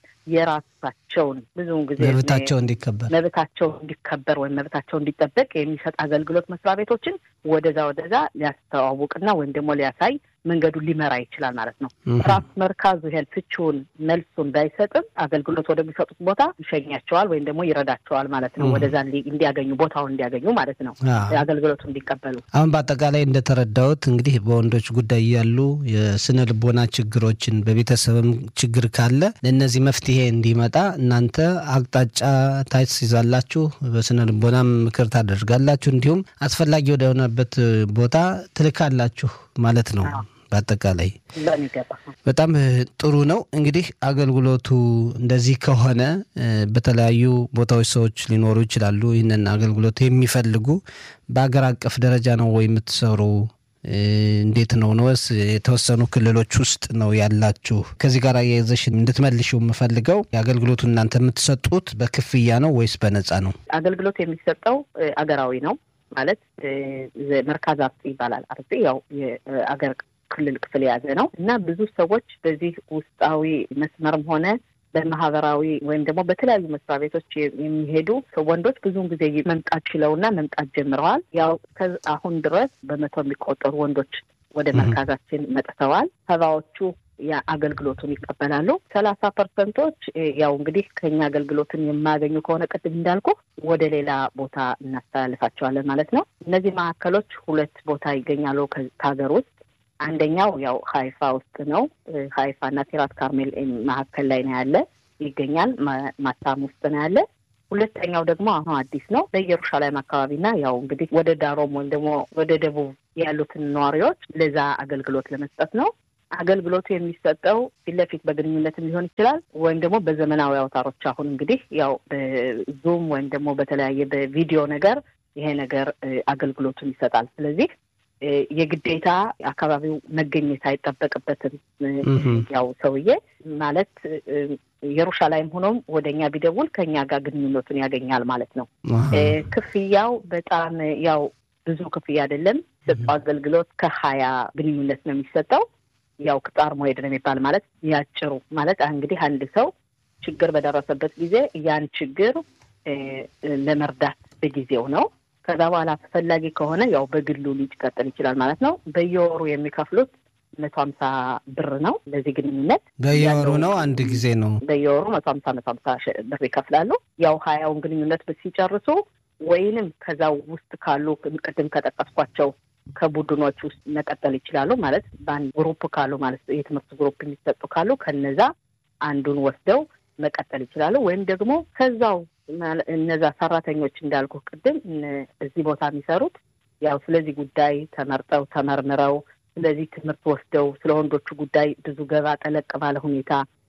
የራሳቸውን ብዙውን ጊዜ መብታቸው እንዲከበር መብታቸው እንዲከበር ወይም መብታቸው እንዲጠበቅ የሚሰጥ አገልግሎት መስሪያ ቤቶችን ወደዛ ወደዛ ሊያስተዋውቅና ወይም ደግሞ ሊያሳይ መንገዱን ሊመራ ይችላል ማለት ነው። ራሱ መርካዙ ይሄን ፍቺውን መልሱን ባይሰጥም አገልግሎት ወደሚሰጡት ቦታ ይሸኛቸዋል ወይም ደግሞ ይረዳቸዋል ማለት ነው። ወደዛ እንዲያገኙ ቦታውን እንዲያገኙ ማለት ነው አገልግሎቱ እንዲቀበሉ። አሁን በአጠቃላይ እንደተረዳሁት እንግዲህ በወንዶች ጉዳይ ያሉ የስነ ልቦና ችግሮችን በቤተሰብም ችግር ካለ ለእነዚህ መፍትሄ እንዲመጣ እናንተ አቅጣጫ ታስይዛላችሁ፣ በስነ ልቦናም ምክር ታደርጋላችሁ፣ እንዲሁም አስፈላጊ ወደሆነበት ቦታ ትልካላችሁ ማለት ነው። በአጠቃላይ በጣም ጥሩ ነው። እንግዲህ አገልግሎቱ እንደዚህ ከሆነ በተለያዩ ቦታዎች ሰዎች ሊኖሩ ይችላሉ። ይህንን አገልግሎት የሚፈልጉ በሀገር አቀፍ ደረጃ ነው ወይ የምትሰሩ? እንዴት ነው ነወስ የተወሰኑ ክልሎች ውስጥ ነው ያላችሁ? ከዚህ ጋር አያይዘሽ እንድትመልሽው የምፈልገው የአገልግሎቱ እናንተ የምትሰጡት በክፍያ ነው ወይስ በነፃ ነው? አገልግሎት የሚሰጠው አገራዊ ነው ማለት መርካዝ አርጽ ይባላል። አርጽ ያው የአገር ክልል ክፍል የያዘ ነው እና ብዙ ሰዎች በዚህ ውስጣዊ መስመርም ሆነ በማህበራዊ ወይም ደግሞ በተለያዩ መስሪያ ቤቶች የሚሄዱ ወንዶች ብዙውን ጊዜ መምጣት ችለውና መምጣት ጀምረዋል። ያው አሁን ድረስ በመቶ የሚቆጠሩ ወንዶች ወደ መርካዛችን መጥተዋል። ሰባዎቹ አገልግሎቱን ይቀበላሉ። ሰላሳ ፐርሰንቶች ያው እንግዲህ ከኛ አገልግሎትን የማያገኙ ከሆነ ቅድም እንዳልኩ ወደ ሌላ ቦታ እናስተላልፋቸዋለን ማለት ነው። እነዚህ ማዕከሎች ሁለት ቦታ ይገኛሉ ከሀገር ውስጥ አንደኛው ያው ሀይፋ ውስጥ ነው። ሀይፋ እና ቲራት ካርሜል መካከል ላይ ነው ያለ ይገኛል። ማታም ውስጥ ነው ያለ። ሁለተኛው ደግሞ አሁን አዲስ ነው በኢየሩሻሌም አካባቢና ያው እንግዲህ ወደ ዳሮም ወይም ደግሞ ወደ ደቡብ ያሉትን ነዋሪዎች ለዛ አገልግሎት ለመስጠት ነው። አገልግሎቱ የሚሰጠው ፊት ለፊት በግንኙነት ሊሆን ይችላል ወይም ደግሞ በዘመናዊ አውታሮች አሁን እንግዲህ ያው በዙም ወይም ደግሞ በተለያየ በቪዲዮ ነገር ይሄ ነገር አገልግሎቱን ይሰጣል። ስለዚህ የግዴታ አካባቢው መገኘት አይጠበቅበትም። ያው ሰውዬ ማለት ኢየሩሻላይም ሆኖም ወደ እኛ ቢደውል ከእኛ ጋር ግንኙነቱን ያገኛል ማለት ነው። ክፍያው በጣም ያው ብዙ ክፍያ አይደለም። ሰጡ አገልግሎት ከሀያ ግንኙነት ነው የሚሰጠው። ያው ቅጣር መሄድ ነው የሚባል ማለት ያጭሩ ማለት እንግዲህ አንድ ሰው ችግር በደረሰበት ጊዜ ያን ችግር ለመርዳት በጊዜው ነው። ከዛ በኋላ አስፈላጊ ከሆነ ያው በግሉ ሊቀጥል ይችላል ማለት ነው። በየወሩ የሚከፍሉት መቶ ሀምሳ ብር ነው ለዚህ ግንኙነት በየወሩ ነው። አንድ ጊዜ ነው በየወሩ መቶ ሀምሳ መቶ ሀምሳ ብር ይከፍላሉ። ያው ሀያውን ግንኙነት ሲጨርሱ ወይንም ከዛው ውስጥ ካሉ ቅድም ከጠቀስኳቸው ከቡድኖች ውስጥ መቀጠል ይችላሉ ማለት በአንድ ግሩፕ ካሉ ማለት የትምህርት ግሩፕ የሚሰጡ ካሉ ከነዛ አንዱን ወስደው መቀጠል ይችላሉ። ወይም ደግሞ ከዛው እነዛ ሰራተኞች እንዳልኩ ቅድም እዚህ ቦታ የሚሰሩት ያው ስለዚህ ጉዳይ ተመርጠው ተመርምረው ስለዚህ ትምህርት ወስደው ስለ ወንዶቹ ጉዳይ ብዙ ገባ ጠለቅ ባለ ሁኔታ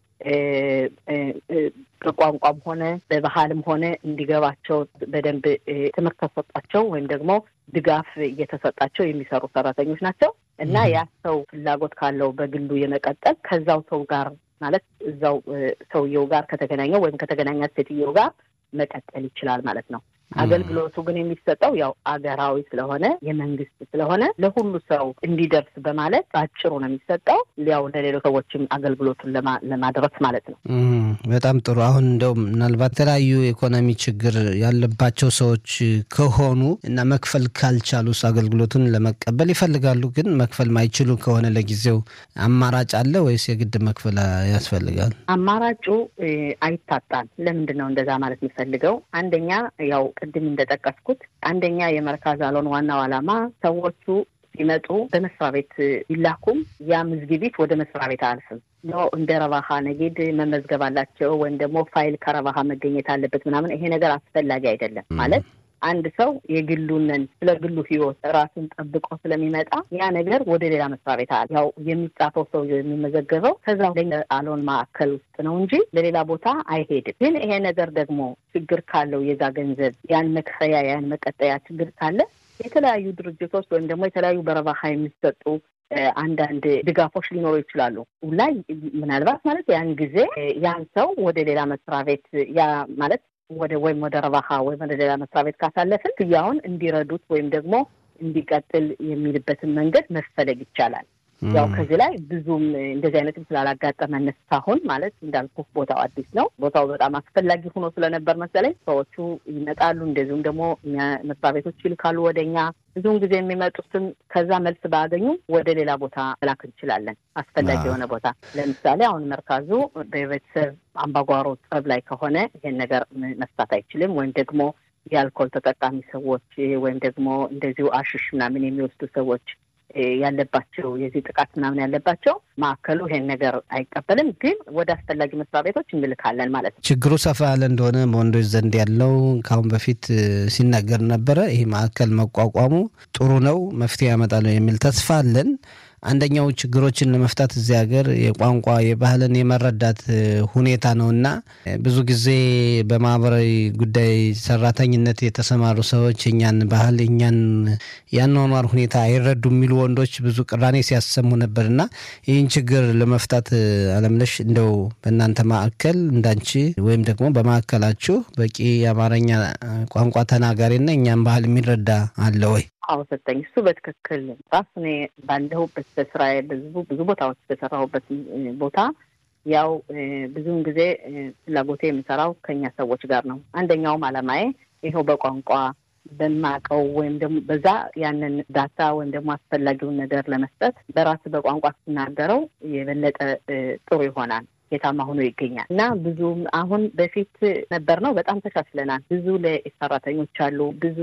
በቋንቋም ሆነ በባህልም ሆነ እንዲገባቸው በደንብ ትምህርት ተሰጣቸው ወይም ደግሞ ድጋፍ እየተሰጣቸው የሚሰሩ ሰራተኞች ናቸው እና ያ ሰው ፍላጎት ካለው በግሉ የመቀጠል ከዛው ሰው ጋር ማለት እዛው ሰውየው ጋር ከተገናኘው ወይም ከተገናኛት ሴትየው ጋር መቀጠል ይችላል ማለት ነው። አገልግሎቱ ግን የሚሰጠው ያው አገራዊ ስለሆነ የመንግስት ስለሆነ ለሁሉ ሰው እንዲደርስ በማለት በአጭሩ ነው የሚሰጠው። ያው ለሌሎች ሰዎችም አገልግሎቱን ለማድረስ ማለት ነው። በጣም ጥሩ። አሁን እንደው ምናልባት የተለያዩ የኢኮኖሚ ችግር ያለባቸው ሰዎች ከሆኑ እና መክፈል ካልቻሉስ አገልግሎቱን ለመቀበል ይፈልጋሉ፣ ግን መክፈል ማይችሉ ከሆነ ለጊዜው አማራጭ አለ ወይስ የግድ መክፈል ያስፈልጋል? አማራጩ አይታጣም። ለምንድን ነው እንደዛ ማለት የምፈልገው? አንደኛ ያው ቅድም እንደጠቀስኩት አንደኛ የመርካዝ አሎን ዋናው ዓላማ ሰዎቹ ሲመጡ በመስሪያ ቤት ቢላኩም ያ ምዝግቢት ወደ መስሪያ ቤት አያልፍም። እንደ ረባሃ ነጌድ መመዝገብ አላቸው ወይም ደግሞ ፋይል ከረባሃ መገኘት አለበት ምናምን። ይሄ ነገር አስፈላጊ አይደለም ማለት አንድ ሰው የግሉንን ስለ ግሉ ሕይወት ራሱን ጠብቆ ስለሚመጣ ያ ነገር ወደ ሌላ መስሪያ ቤት አለ። ያው የሚጻፈው ሰው የሚመዘገበው ከዛ አሎን ማዕከል ውስጥ ነው እንጂ ለሌላ ቦታ አይሄድም። ግን ይሄ ነገር ደግሞ ችግር ካለው የዛ ገንዘብ ያን መክፈያ ያን መቀጠያ ችግር ካለ የተለያዩ ድርጅቶች ወይም ደግሞ የተለያዩ በረባሃ የሚሰጡ አንዳንድ ድጋፎች ሊኖሩ ይችላሉ። ላይ ምናልባት ማለት ያን ጊዜ ያን ሰው ወደ ሌላ መስሪያ ቤት ያ ማለት ወደ ወይም ወደ ረባሃ ወይም ወደ ሌላ መስሪያ ቤት ካሳለፍን ክፍያውን እንዲረዱት ወይም ደግሞ እንዲቀጥል የሚልበትን መንገድ መፈለግ ይቻላል። ያው ከዚህ ላይ ብዙም እንደዚህ አይነትም ስላላጋጠመን እስካሁን ማለት እንዳልኩ ቦታው አዲስ ነው። ቦታው በጣም አስፈላጊ ሆኖ ስለነበር መሰለኝ ሰዎቹ ይመጣሉ። እንደዚሁም ደግሞ መስሪያ ቤቶች ይልካሉ ወደ እኛ። ብዙውን ጊዜ የሚመጡትም ከዛ መልስ ባያገኙ ወደ ሌላ ቦታ መላክ እንችላለን። አስፈላጊ የሆነ ቦታ ለምሳሌ አሁን መርካዙ በቤተሰብ አምባጓሮ ጸብ ላይ ከሆነ ይሄን ነገር መፍታት አይችልም። ወይም ደግሞ የአልኮል ተጠቃሚ ሰዎች ወይም ደግሞ እንደዚሁ አሽሽ ምናምን የሚወስዱ ሰዎች ያለባቸው የዚህ ጥቃት ምናምን ያለባቸው ማዕከሉ ይሄን ነገር አይቀበልም። ግን ወደ አስፈላጊ መስሪያ ቤቶች እንልካለን ማለት ነው። ችግሩ ሰፋ ያለ እንደሆነ በወንዶች ዘንድ ያለው ከአሁን በፊት ሲናገር ነበረ። ይህ ማዕከል መቋቋሙ ጥሩ ነው፣ መፍትሄ ያመጣል የሚል ተስፋ አለን። አንደኛው ችግሮችን ለመፍታት እዚህ ሀገር የቋንቋ የባህልን የመረዳት ሁኔታ ነው እና ብዙ ጊዜ በማህበራዊ ጉዳይ ሰራተኝነት የተሰማሩ ሰዎች የኛን ባህል የኛን ያኗኗር ሁኔታ አይረዱ የሚሉ ወንዶች ብዙ ቅራኔ ሲያሰሙ ነበር እና ይህን ችግር ለመፍታት አለምነሽ እንደው በእናንተ ማዕከል እንዳንቺ ወይም ደግሞ በማዕከላችሁ በቂ የአማርኛ ቋንቋ ተናጋሪና እኛን ባህል የሚረዳ አለ ወይ? አዎ ሰጠኝ። እሱ በትክክል ራሱ እኔ ባለሁበት በስራዬ ብዙ ብዙ ቦታዎች በሰራሁበት ቦታ ያው ብዙውን ጊዜ ፍላጎቴ የምሰራው ከኛ ሰዎች ጋር ነው። አንደኛውም አላማዬ ይኸው በቋንቋ በማቀው ወይም ደግሞ በዛ ያንን ዳታ ወይም ደግሞ አስፈላጊውን ነገር ለመስጠት በራስ በቋንቋ ስትናገረው የበለጠ ጥሩ ይሆናል። ውጤታማ ሆኖ ይገኛል እና ብዙም አሁን በፊት ነበር ነው በጣም ተሻሽለናል። ብዙ ለሰራተኞች አሉ ብዙ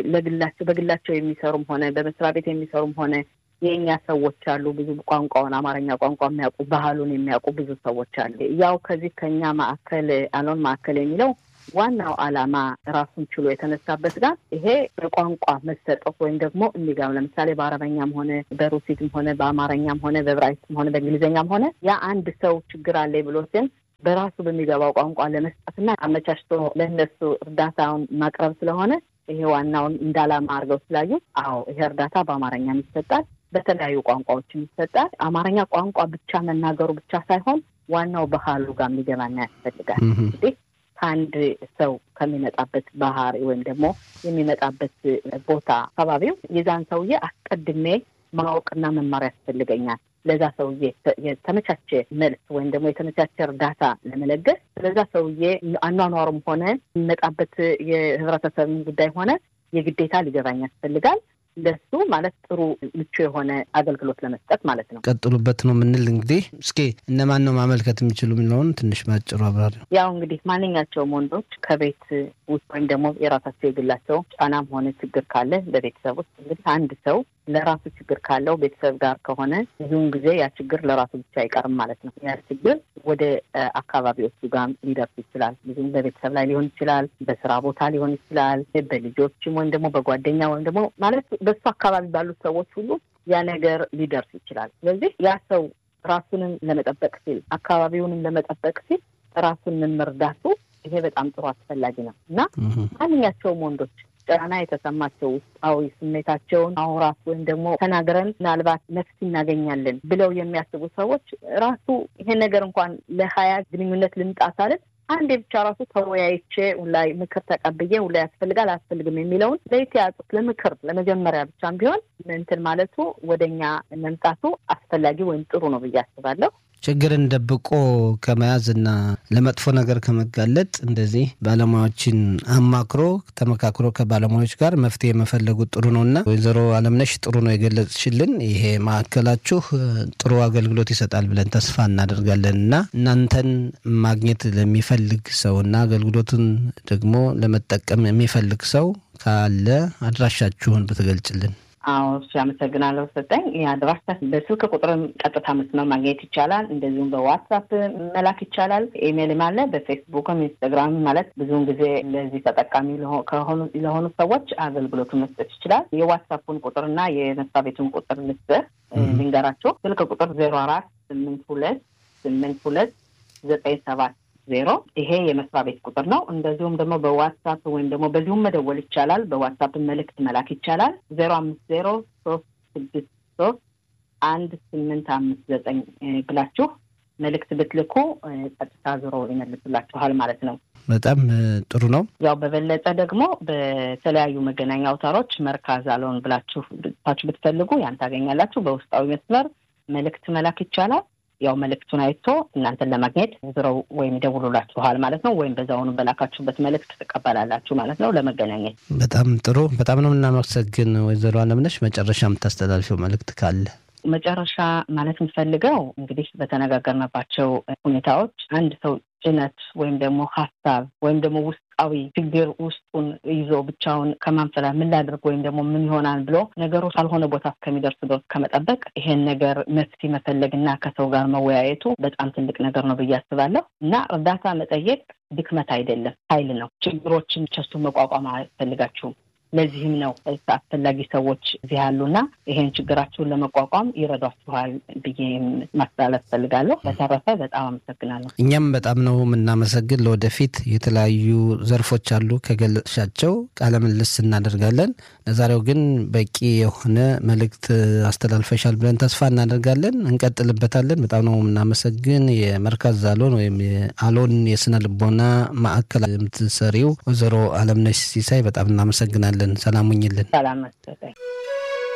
ለግላቸው በግላቸው የሚሰሩም ሆነ በመስሪያ ቤት የሚሰሩም ሆነ የእኛ ሰዎች አሉ። ብዙ ቋንቋውን አማርኛ ቋንቋ የሚያውቁ ባህሉን የሚያውቁ ብዙ ሰዎች አሉ። ያው ከዚህ ከኛ ማዕከል አሎን ማዕከል የሚለው ዋናው ዓላማ ራሱን ችሎ የተነሳበት ጋር ይሄ በቋንቋ መሰጠት ወይም ደግሞ እንዲጋም ለምሳሌ በአረበኛም ሆነ በሩሲትም ሆነ በአማርኛም ሆነ በዕብራይስጥም ሆነ በእንግሊዝኛም ሆነ ያ አንድ ሰው ችግር አለ ብሎ ሲል በራሱ በሚገባው ቋንቋ ለመስጠትና አመቻችቶ ለእነሱ እርዳታውን ማቅረብ ስለሆነ ይሄ ዋናውን እንደ ዓላማ አድርገው ስላዩ፣ አዎ ይሄ እርዳታ በአማርኛም ይሰጣል፣ በተለያዩ ቋንቋዎችም ይሰጣል። አማርኛ ቋንቋ ብቻ መናገሩ ብቻ ሳይሆን ዋናው ባህሉ ጋር የሚገባና ያስፈልጋል እንግዲህ ከአንድ ሰው ከሚመጣበት ባህሪ ወይም ደግሞ የሚመጣበት ቦታ አካባቢው የዛን ሰውዬ አስቀድሜ ማወቅና መማር ያስፈልገኛል። ለዛ ሰውዬ የተመቻቸ መልስ ወይም ደግሞ የተመቻቸ እርዳታ ለመለገስ ለዛ ሰውዬ አኗኗሩም ሆነ የሚመጣበት የህብረተሰብን ጉዳይ ሆነ የግዴታ ሊገባኝ ያስፈልጋል። ለሱ ማለት ጥሩ ምቹ የሆነ አገልግሎት ለመስጠት ማለት ነው። ቀጥሉበት ነው የምንል እንግዲህ እስኪ እነማን ነው ማመልከት የሚችሉ የሚለውን ትንሽ ባጭሩ አብራሪ። ያው እንግዲህ ማንኛቸውም ወንዶች ከቤት ውስጥ ወይም ደግሞ የራሳቸው የግላቸው ጫናም ሆነ ችግር ካለ በቤተሰብ ውስጥ እንግዲህ አንድ ሰው ለራሱ ችግር ካለው ቤተሰብ ጋር ከሆነ ብዙውን ጊዜ ያ ችግር ለራሱ ብቻ አይቀርም ማለት ነው። ያ ችግር ወደ አካባቢዎቹ ጋር ሊደርስ ይችላል። ብዙም በቤተሰብ ላይ ሊሆን ይችላል፣ በስራ ቦታ ሊሆን ይችላል፣ በልጆችም ወይም ደግሞ በጓደኛ ወይም ደግሞ ማለት በሱ አካባቢ ባሉት ሰዎች ሁሉ ያ ነገር ሊደርስ ይችላል። ስለዚህ ያ ሰው ራሱንም ለመጠበቅ ሲል አካባቢውንም ለመጠበቅ ሲል ራሱን መርዳቱ ይሄ በጣም ጥሩ አስፈላጊ ነው እና ማንኛቸውም ወንዶች ጫና የተሰማቸው ውስጣዊ ስሜታቸውን አውራት ወይም ደግሞ ተናግረን ምናልባት ነፍስ እናገኛለን ብለው የሚያስቡ ሰዎች ራሱ ይሄን ነገር እንኳን ለሀያ ግንኙነት ልምጣ ሳልን አንዴ ብቻ ራሱ ተወያይቼ ላይ ምክር ተቀብዬ ላይ ያስፈልጋል አያስፈልግም የሚለውን ለይት ያጡት ለምክር ለመጀመሪያ ብቻም ቢሆን እንትን ማለቱ ወደኛ መምጣቱ አስፈላጊ ወይም ጥሩ ነው ብዬ አስባለሁ። ችግርን ደብቆ ከመያዝ እና ለመጥፎ ነገር ከመጋለጥ እንደዚህ ባለሙያዎችን አማክሮ ተመካክሮ ከባለሙያዎች ጋር መፍትሄ መፈለጉ ጥሩ ነው እና ወይዘሮ አለምነሽ ጥሩ ነው የገለጽሽልን። ይሄ ማዕከላችሁ ጥሩ አገልግሎት ይሰጣል ብለን ተስፋ እናደርጋለን እና እናንተን ማግኘት ለሚፈልግ ሰው እና አገልግሎቱን ደግሞ ለመጠቀም የሚፈልግ ሰው ካለ አድራሻችሁን ብትገልጭልን። አዎ እሺ፣ አመሰግናለሁ ሰጠኝ። የአድራሻ በስልክ ቁጥርም ቀጥታ መስመር ማግኘት ይቻላል። እንደዚሁም በዋትሳፕ መላክ ይቻላል። ኢሜይልም አለ። በፌስቡክም ኢንስታግራም ማለት ብዙውን ጊዜ ለዚህ ተጠቃሚ ከሆኑ ለሆኑ ሰዎች አገልግሎቱን መስጠት ይችላል። የዋትሳፑን ቁጥርና የመስሪያ ቤቱን ቁጥር ልስጥህ ልንገራቸው። ስልክ ቁጥር ዜሮ አራት ስምንት ሁለት ስምንት ሁለት ዘጠኝ ሰባት ዜሮ ይሄ የመስሪያ ቤት ቁጥር ነው። እንደዚሁም ደግሞ በዋትሳፕ ወይም ደግሞ በዚሁም መደወል ይቻላል። በዋትሳፕ መልእክት መላክ ይቻላል። ዜሮ አምስት ዜሮ ሶስት ስድስት ሶስት አንድ ስምንት አምስት ዘጠኝ ብላችሁ መልእክት ብትልኩ ቀጥታ ዞሮ ይመልሱላችኋል ማለት ነው። በጣም ጥሩ ነው። ያው በበለጠ ደግሞ በተለያዩ መገናኛ አውታሮች መርካዝ አለውን ብላችሁ ታችሁ ብትፈልጉ ያን ታገኛላችሁ። በውስጣዊ መስመር መልእክት መላክ ይቻላል። ያው መልእክቱን አይቶ እናንተን ለማግኘት ዝረው ወይም ይደውሉላችኋል ማለት ነው። ወይም በዛውኑ በላካችሁበት መልእክት ትቀበላላችሁ ማለት ነው ለመገናኘት። በጣም ጥሩ። በጣም ነው የምናመሰግን ወይዘሮ አለምነሽ። መጨረሻ የምታስተላልፊው መልእክት ካለ? መጨረሻ ማለት የምፈልገው እንግዲህ በተነጋገርንባቸው ሁኔታዎች አንድ ሰው ጭነት ወይም ደግሞ ሀሳብ ወይም ደግሞ ውስጣዊ ችግር ውስጡን ይዞ ብቻውን ከማንፈላ ምን ላድርግ ወይም ደግሞ ምን ይሆናል ብሎ ነገሮች ካልሆነ ቦታ እስከሚደርስ ድረስ ከመጠበቅ ይሄን ነገር መፍትሄ መፈለግና ከሰው ጋር መወያየቱ በጣም ትልቅ ነገር ነው ብዬ አስባለሁ እና እርዳታ መጠየቅ ድክመት አይደለም፣ ኃይል ነው። ችግሮችን ቸሱ መቋቋም አያስፈልጋችሁም። ለዚህም ነው አስፈላጊ ሰዎች እዚህ ያሉና ይሄን ችግራችሁን ለመቋቋም ይረዷችኋል ብዬ ማስተላለፍ ፈልጋለሁ። በተረፈ በጣም አመሰግናለሁ። እኛም በጣም ነው የምናመሰግን። ለወደፊት የተለያዩ ዘርፎች አሉ ከገለጽሻቸው ቃለ ምልልስ እናደርጋለን። ለዛሬው ግን በቂ የሆነ መልእክት አስተላልፈሻል ብለን ተስፋ እናደርጋለን። እንቀጥልበታለን። በጣም ነው የምናመሰግን። የመርካዝ አሎን ወይም የአሎን የስነ ልቦና ማዕከል የምትሰሪው ወይዘሮ አለምነሽ ሲሳይ በጣም እናመሰግናለን። ሰላም ሁኝልን። ሰላም መሰለኝ።